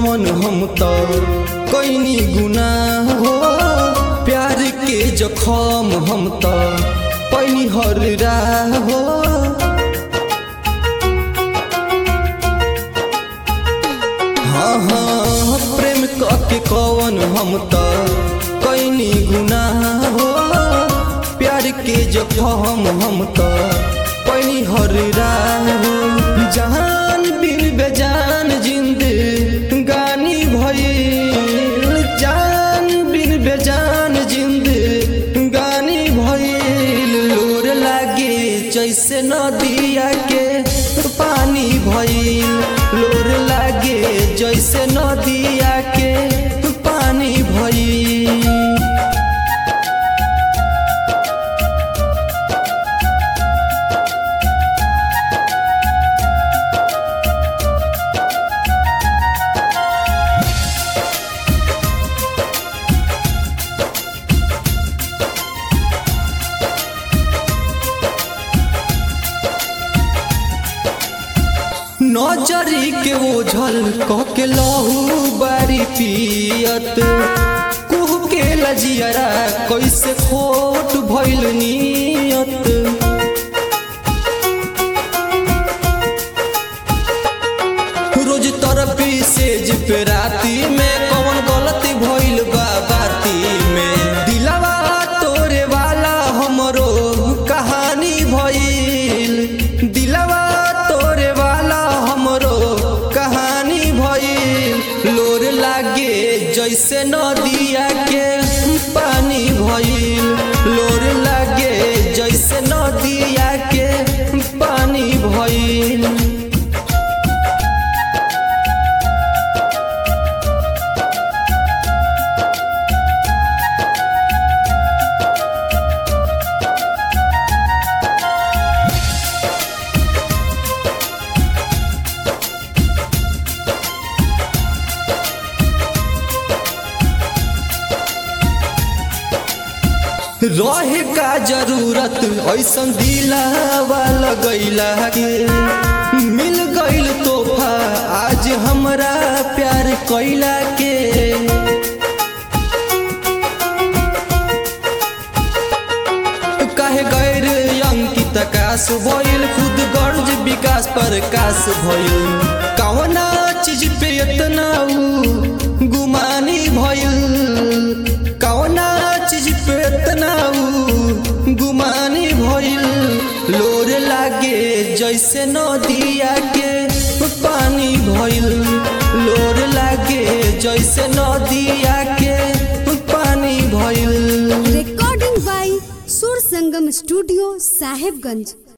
कौन हम तो कैनी गुनाह हो प्यार के जखम हम तो पैनी हर राह हो हाँ हाँ प्रेम के कौन हम तो कैनी गुनाह हो प्यार के जखम हम तो पैनी हर राह हो जहान बिन बेजान जिंद गानी भइल जान बिन बेजान जिंद गानी भइल लोर लागे जैसे नदिया के पानी भइल लोर लागे जैसे नदिया के पानी भइल नजरी के ओझल कह के लहू बारी पियत कुह के लजियरा कैसे खोट भइल नियत रोज तरफी सेज पे राती में कौन गलती भइल बा बाती में दिलवा तोरे वाला हमरो कहानी भइल दिलवा तोरे वाला हमरो कहानी भइल लोर लागे जैसे नदिया के पानी भइल लोर लागे जैसे नदिया के पानी भइल रहे का जरूरत ऐसन दिलावा लगैला के मिल गईल तोहफा आज हमरा प्यार कैला के काहे गैर अंकित काश भइल खुद गर्ज विकास पर काश भइल कौना चीज पे इतना ऊ गुमानी भइल कौना चीज पे इतना ऊ गुमानी भइल लोर लागे जैसे नदिया के पानी भइल लोर लागे जैसे नदिया के पानी भइल recording by Sur Sangam Studio, Sahibganj.